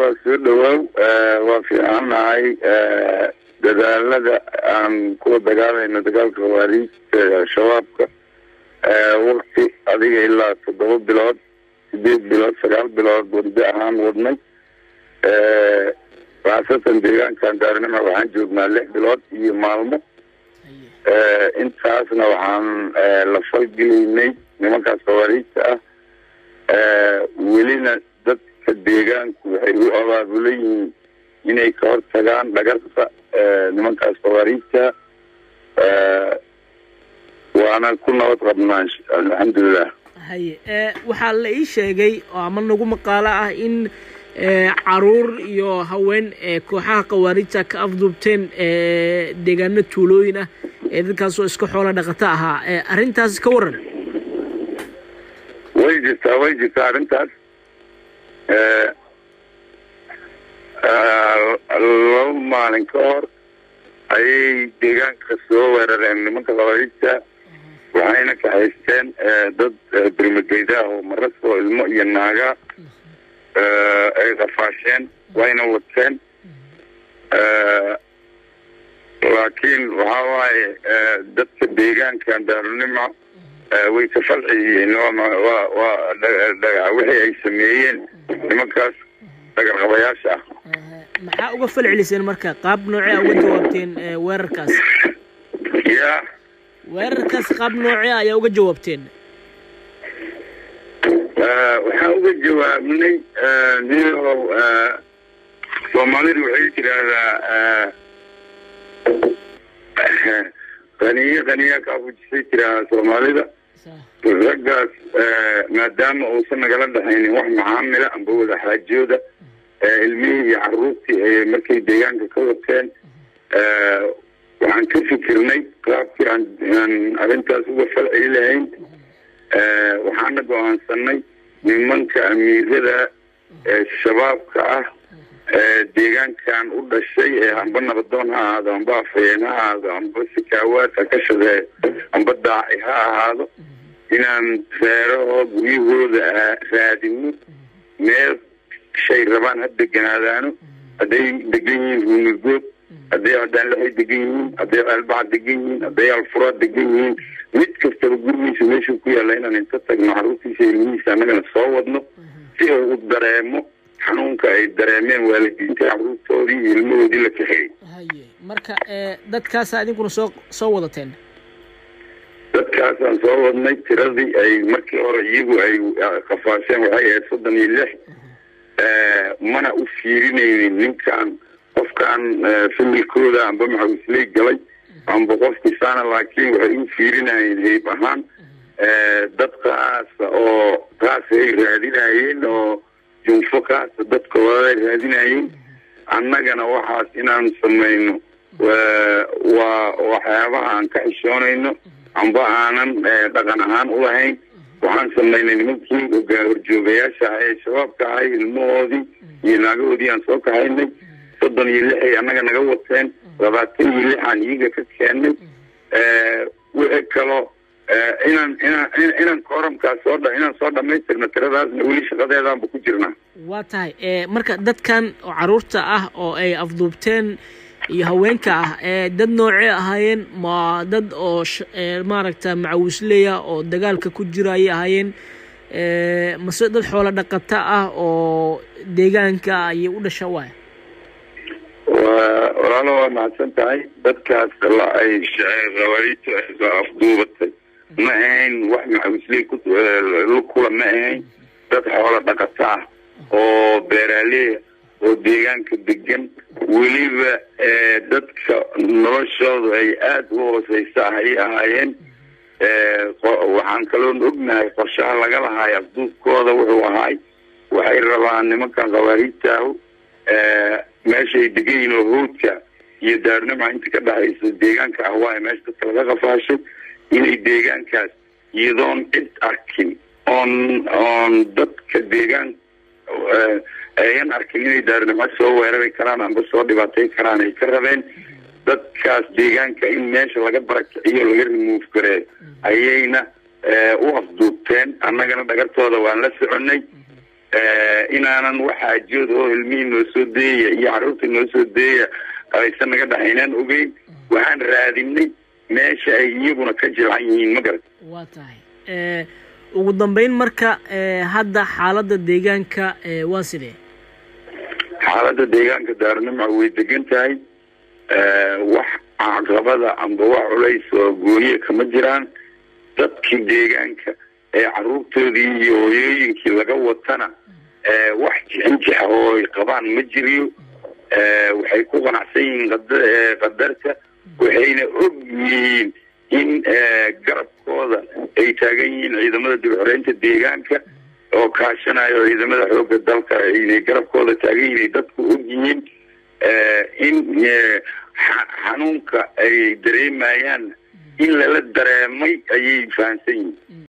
waa soo dhawaaw waa fiicannahay dadaalada aan kula dagaalayno dagaalka khawaariijta shabaabka wakti adiga ilaa toddoba bilood sideed bilood sagaal bilood wardo ahaan wadnay khaasatan deegaankan daarnima waxaan joognaa lix bilood iyo maalmo intaasna waxaan la falgelaynay nimankaas khawaariijta ah welina dadka deegaanku waxay u abaabulan yihiin inay ka hor tagaan dhagarta nimankaas khawaariijta waana ku nabad qabnaa alxamdulilah haye waxaa la ii sheegay oo ama nagu maqaalo ah in caruur iyo haween kooxaha khawaarijta ka afduubteen deegaano tuulooyin ah ee dadkaasoo iska xoola dhaqato ahaa arrintaas ka waran way jirtaa way jirtaa arrintaas laba maalin ka hor ayay deegaanka soo weerareen nimanka khawaariijta waxayna kahaysteen dad birmageyda ah oo maras oo ilmo iyo naaga ay qafaasheen wayna wateen laakiin waxa waaye dadka deegaankan daarunimo way ka falci yihiin waa waa wixii ay sameeyeen nimankaas dhagarqabayaasha ah maxaa uga fal celiseen marka qaab noocee uga jawaabteen weerarkaas ya weerarkaas qaab noocee ayaa uga jawaabteen waxaan uga jawaabnay niyow soomaalidu waxay tiraahdaa qaniye qaniya kaafujisay tiraahdaa soomaalida raggaas maadaama uusan nagala dhexaynin wax macaamila amba wada xaajooda ilmihii iyo caruurtii ay markay deegaanka ka wateen waxaan ka fikirnay qaabkii aan arrintaas uga falceli lahayn waxaana go-aansanay nimanka amiirada shabaabka ah deegaankan u dhashay ee amba nabadoon ha ahaado amba afayeen ha ahaado amba sikaawaad ha ka shaqee amba daaci ha ahaado inaan reeraho guryahooda raadino meel shay rabaan ha deganaadaano hadday degan yihiin ruunigood hadday adaanlaxay degan yihiin hadday albaca degan yihiin hadday alfura degan yihiin mid kastaba gurigiisa meeshuu ku yaalla inaan inta tagno caruurtiisa ilmihiisa annagana soo wadno si uu u dareemo xanuunka ay dareemeen waalidiinta caruurtoodii iyo ilmahoodii la kaxeeyey haye marka dadkaasa idinkuna soo soo wadateen dadkaasaan soo wadnay tiradii ay markii hore iyagu ay kafaasheen waxay ahayd soddon iyo lix mana u fiirinaynin ninkan qofkan familkooda amba maxawisley galay amba qofkiisaana laakiin waxay u fiirinayeen hayb ahaan dad kaasa oo kaas ay raadinayeen oo junfo kaasa dadkooda ay raadinayeen annagana waxaas inaan samayno waa waxyaabaha aan ka xishoonayno amba aanan dhaqan ahaan u lahayn waxaan samaynay nimankii horjoogayaasha ah ee shabaabka ahay ilmahoodii iyo naagahoodii aan soo kahaynay soddon iyo lixay annaga naga wateen labaatan iyo lixaan iyaga ka keennay wixii kaloo inaan inaan inaan kooramkaas soo inaan soo dhamaystirno tiradaasna weli shaqadeedaanba ku jirnaa waa tahay marka dadkan oo caruurta ah oo ay afduubteen iyo haweenka ah dad noocee ahaayeen ma dad oo maaragta macawisleya oo dagaalka ku jira ayay ahaayeen mase dad xoolo dhaqata ah oo deegaanka ayay u dhasha waay wa walaalo waa mahadsan tahay dadkaas la ay khawaariijtu ay soo afduubatay ma ahayn wax macawisley kula ma ahayn dad xoolo dhaqata ah oo beeraaleya oo deegaanka degan weliba dadka noloshoodu ay aada u hooseysa ah ayay ahaayeen waxaan kaloon ognahay qorshaha laga lahaay afduubkooda wuxuu ahaay waxay rabaan nimankan khawaariijtaahu meeshaay degan yihiin oo hoodka iyo daarnima inta ka dhexaysa deegaanka ah waayo meesha dadka laga qafaashay inay deegaankaas iyadoon cid arkin oon oon dadka deegaan ayan arkin inay daarnimo soo weerari karaan amba soo dhibaatay karaan ay ka rabeen dadkaas deegaanka in meesha laga barakiciyo laga remove gareeyo ayayna u afduubteen annagana dhagartooda waan la soconay inaanan waxaajood oo ilmihii noo soo deeya iyo carruurtii noo soo deeya aysan naga dhaxaynaan ogeyn waxaan raadinay meesha ay iyaguna ka jilcan yihiin ma garat waa tahay ugu dambeyn marka hadda xaaladda deegaanka waa sidee xaaladda deegaanka daarnimca way degan tahay wax caqabada amba wax culays oo gooniye kama jiraan dadkii deegaanka ee carruurtoodii iyo hooyooyinkii laga watana wax jixinjix oo ay qabaan ma jiriyo waxay ku qanacsan yihiin qadarta waxayna og yihiin in garabkooda ay taagan yihiin ciidamada dib xoreynta deegaanka oo kaashanayo ciidamada xoogga dalka inay garabkooda taagan yihiin ay dadku og yihiin in xanuunka ay dareemayaan in lala dareemay ayay fahamsan yihiin